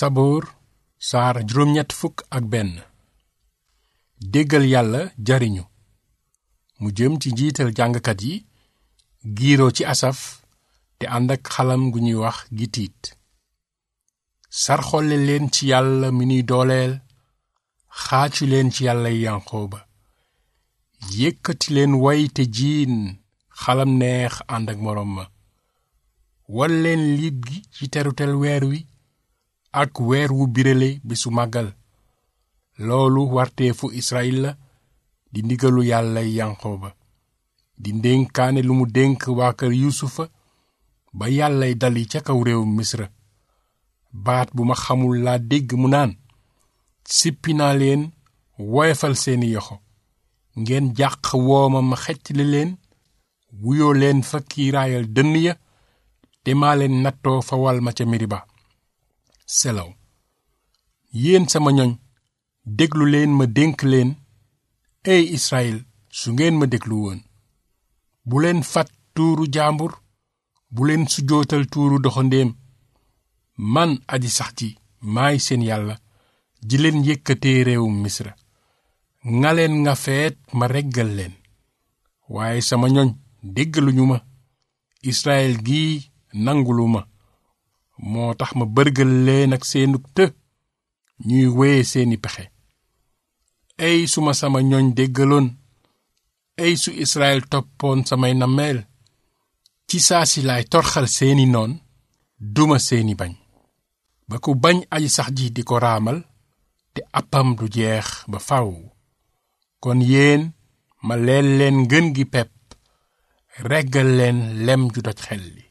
saboor saar juróom-ñett fukk ak benn déggal yàlla jariñu mu jëm ci njiital jàngkat yi giiroo ci asaf te ànd ak xalam gu ñuy wax gitiit sarxolle leen ci yàlla mi nuy dooleel xaacu leen ci yàlla yanqooba yëkkati leen way te jiin xalam neex ànd ak moroom ma wal leen liit gi ci terutel weer wi ak weer wu birale bisu màggal loolu warteefu Israyil la di ndigalu yàlla yanqooba di ndénkaane lu mu dénk waa kër yuusufa ba yàllay dali ca kaw réew misra baat bu ma xamul laa dégg mu naan sippi naa leen woyefal seeni yoxo ngeen jàq wooma ma xeccli leen wuyoo leen fa kiiraayal dënn ya te maa leen nattoo fa wal ma ca miriba selaw yéen sama ñoñ déglu leen ma dénk leen ey Israyil su ngeen ma déglu woon bu leen fat tuuru jaambur bu leen sujootal tuuru doxandéem man aji sax ji maay seen yàlla ji leen yëkkatee réewum misra ngaleen nga feet ma reggal leen waaye sama ñoñ déggaluñu ma Israyil gii nangulu ma moo tax ma bërgal leen ak seenug të ñuy wéye seeni pexe ey su ma sama ñoñ déggaloon ey su Israyil toppoon samay nammeel ci saa si laay torxal seeni noon duma seeni bañ ba ku bañ aji sax ji di ko raamal te appam du jeex ba faw kon yéen ma leel leen ngën gi pepp reggal leen lem ju doj xel li